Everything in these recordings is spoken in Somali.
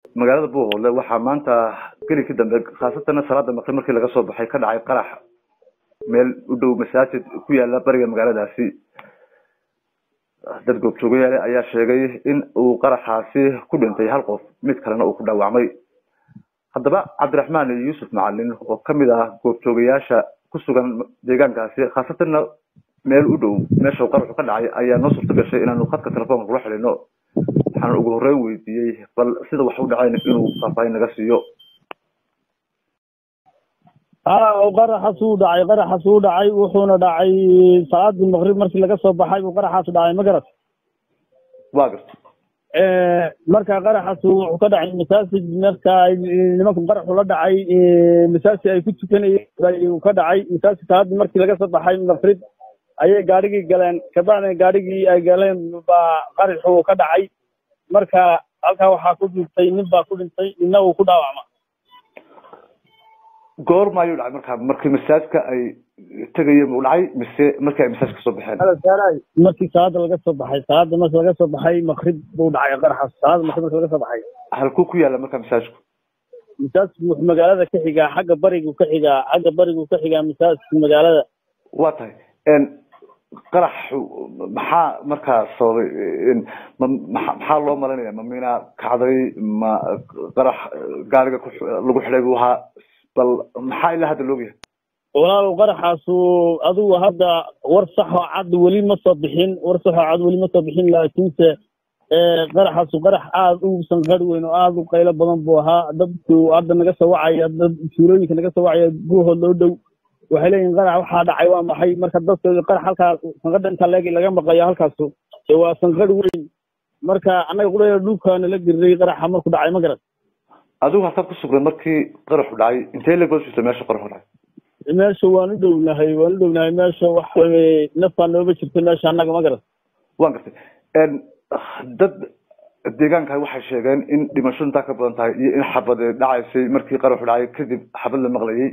magaalada buuhoodle waxaa maanta gelikii dambe khaasatana salaada maqrib markii laga soo baxay ka dhacay qarax meel u dhow masaajid ku yaala bariga magaaladaasi dad goobjoogayaale ayaa sheegay in uu qaraxaasi ku dhintay hal qof mid kalena uu ku dhaawacmay haddaba cabdiraxmaan yuusuf macalin oo kamid ah goobjoogayaasha ku sugan deegaankaasi khaasatanna meel u dhow meesha uu qaraxu ka dhacay ayaa noo suurto gashay inaanu khadka telefoonka kula xidhino waxaan ugu horreyn weydiiyey bal sida wax u dhacayn inuu faahfaahin naga siiyo ha qaraxaas uu dhacay qaraxaas uu dhacay wuxuuna dhacay salaadii maqrib markii laga soo baxay buu qaraxaas dhacay ma garat waa garta marka qaraxaas wuxuu ka dhacay masaajid marka nimanka qaraxu la dhacay masaajid ay ku tukanayeen uu ka dhacay masaajid salaadii markii laga soo baxay maqrib ayay gaarigii galeen kabacdina gaarigii ay galeen baa qaraxu ka dhacay marka halkaa waxaa ku dhintay nin baa ku dhintay ninna uu ku dhaawacma goorma ayuu dhacay markaa markii masaajidka ay tegayeen uu dhacay mise markii ay masaajidka soo baxeen markii salaada laga soo baxay salaada marki laga soo baxay maqrib buu dhacay qaraxaas salaada maqrib marki laga soo baxay halkuu ku yaala markaa masaajidku masaajidku wuxuu magaalada ka xigaa xagga barigu ka xigaa xagga barigu ka xigaa masaajidka magaalada waa tahay qaraxu maxaa markaa sababay ma maxaa loo malinaya ma mina kacday ma qarax gaariga ku lagu xidhay buu ahaa bal maxaa ilaa hadda loogyahay walaalow qaraxaasu adigu hadda war saxoo cad weli ma soo bixin war saxoo cad weli ma soo bixin laakiinse qaraxaasu qarax aada u sanqar weyn oo aada u qaylo badan buu ahaa dadku hadda naga soo wacaya dad tuulooyinka naga soo wacaya guuhood loo dhow waxay leeyihin qarax waxaa dhacay waa maxay marka dadka qarax halkaa sanqadha intaa leeg laga maqlayo halkaasu waa sanqar weyn marka annaga qudhaya dhulkaana la giriray qaraxa markuu dhacay ma garan adigu halkaad ku sugnay markii qaraxu dhacay intee leeg baad jirta meesha qaraxu dhacay meesha waan u dhownahay waan u dhownahay meesha wax nafaa nooga jirta meesha annaga ma garan waan gartay dad deegaanka waxay sheegeen in dhimasho intaa ka badan tahay iyo in xabad dhacaysay markii qaraxu dhacay kadib xabad la maqlayay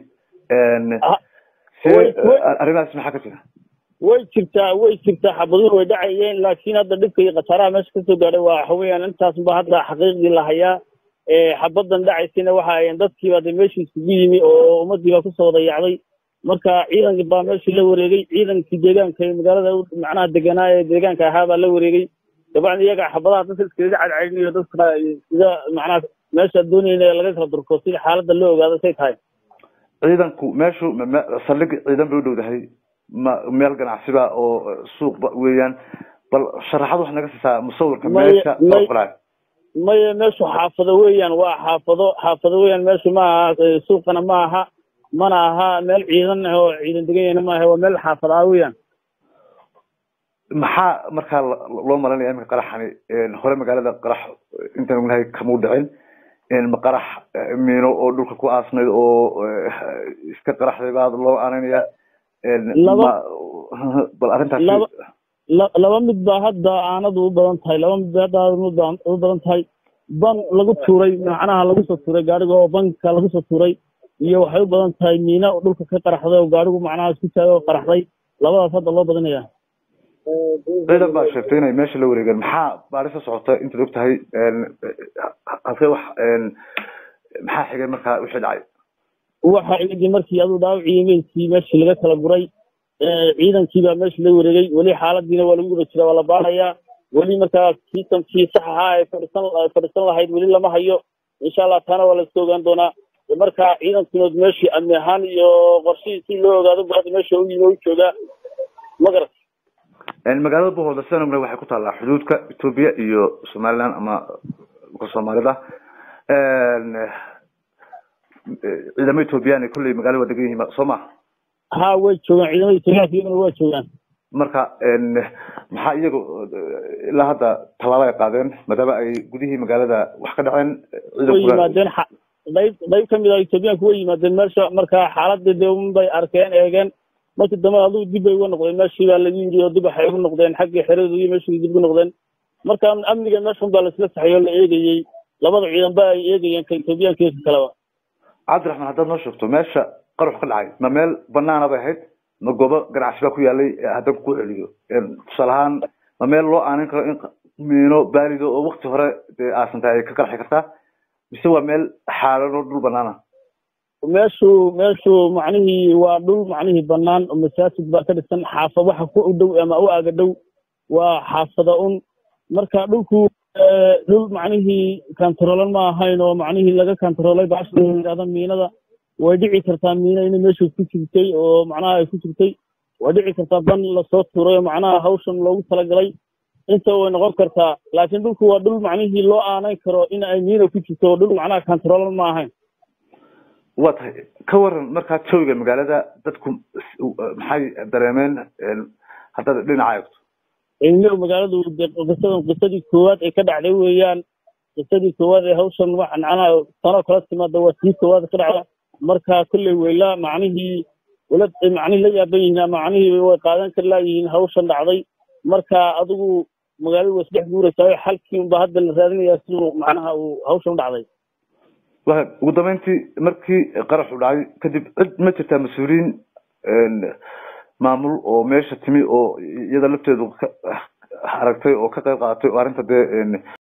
arrimahaas maxaa ka jira way jirtaa way jirtaa xabaduhu way dhacayeen laakiin hadda dhibka iyo khasaaraha meesha kasoo gaadhay waa waxa weeyaan intaasba hadda xaqiiqdii la hayaa xabadan dhacaysayna waxa ayan dadkiiba de meeshii isugu yimi oo ummadiiba kusoo dayacday marka ciidankii baa meeshii la wareegay ciidankii deegaanka ee magaalada macnaha deganaa ee deegaanka ahaa baa la wareegay dabacdi iyaga xabadaha dadka iskaga cadcadinayo dadka sida macnaha meesha doonayna laga kala durko sida xaaladda loo ogaado say tahay ciidanku meeshu saldhig ciidan bay u dhowdahay ma meel ganacsiba oo suuqba weeyaan bal sharaxad wax naga siisaa musawirka meesha maya meeshu xaafado weeyaan waa xaafado xaafado weeyaan meeshu ma aha suuqana ma aha mana aha meel ciidan oo ciidan deganyahna ma aha waa meel xaafad ah weeyaan maxaa markaa loo malinaya iminka qaraxani hore magaalada qarax intaan ognahay kamau dhicin ma qarax miino oo dhulka ku aasnayd oo iska qaraxday baa loo aaneynaya bal arrintaas laba mid baa hadda aanadu u badan tahay laba mid ba hadda aanadu u badan tahay ban lagu tuuray macnaha lagu soo tuuray gaariga oo banka lagu soo tuuray iyo waxay u badan tahay miina dhulka ka qaraxday oo gaarigu macnaha isku taagay oo qaraxday labadaas hadda loo badanaya ciidan baa sheegtay inay meesha la wareegeen maxaa baarisa socota intaad og tahay halkee wax maxaa xigay markaa wixii dhacay waxa xigay markii aduu dhaawacii meelkii meeshii laga kala guray ciidankii baa meesha la wareegay weli xaaladiina waa lagu guda jira waa la baarayaa weli markaa kiisankii sax ahaa ee fadhisan fadhisan lahayd weli lama hayo insha allah taana waa laska ogaan doonaa marka ciidankiinood meeshii amni ahaan iyo qorshihii si loo ogaado bu hadda meesha u yimi u joogaa ma garat magaalada buhoolda sidaan ognahay waxay ku taallaa xuduudka etoobiya iyo somaliland ama dhulka soomaalida ciidamo ethoobiyan kulley magaalada waa degan yihiin soo ma ha way joogaan ciidamada etoobiyaanka iyaguna waa joogaan marka maxaa iyagu ilaa hadda tallaabo ay qaadeen maadaama ay gudihii magaalada wax ka dhaceen way yimaadeen qayb qayb kamid ah etoobiyaanku way yimaadeen meesha marka xaaladii dee unbay arkeen eegeen markii dambe adigu dib bay uga noqdeen meeshii baa lagu yidhi oo dib waxay ugu noqdeen xaggii xeradu iyo meeshii dib ugu noqdeen marka amniga meeshun baa laisla saxay oo la eegayey labada ciidan ba ay eegayeen ka etoobiyaanka iyo ka kaleba cabdiraxmaan haddaad noo sheegto meesha qarax ka dhacay ma meel banaana bay ahayd ma goobo ganacsi baa ku yaalay haddaan ku celiyo tusaale ahaan ma meel loo aanin karo in miino baalido oo wakti hore dee aasan tahay ay ka qarxi kartaa mise waa meel xaalan oo dhul banaana meeshu meeshu macnihii waa dhul macnihii banaan oo masaajid baa ka dhisan xaafa waxa ku u dhow ama u aga dhow waa xaafada un marka dhulku dhul macnihii kantarolan ma ahayn oo macnihii laga kantaroolay baasha la yidhahda miinada way dhici kartaa miina inay meesha ku jirtay oo macnaha ay ku jirtay way dhici kartaa ban lasoo tuuray oo macnaha hawshan loogu talagalay inta way noqon kartaa laakiin dhulku waa dhul macnihii loo aanayn karo in ay miina ku jirto oo dhul macnaha kantarolan ma ahayn waa tahay ka waran markaa jawiga magaalada dadku maxay dareemeen haddaad dhinaca eegto ilmihu magaaladu qisadan qisadii koowaad ee ka dhacday weeyaan qisadii koowaad ee hawshan wax macnaha tanoo kala timaada waa tii koowaad ka dhacda marka kolley weyla macnihii wala macnihii la yaaban yihiin macnihii way qaadan kari laayihiin hawshan dhacday marka adigu magaaladu way isdhex guuraysaa xalkii unba hadda la raadinayaa siduu macnaha uu hawshan u dhacday wa ugu dambeyntii markii qaraxu dhacay kadib cid ma jirtaa mas-uuliyiin maamul oo meesha timi oo iyada lafteedu aragtay oo ka qayb qaadatay oo arrinta dee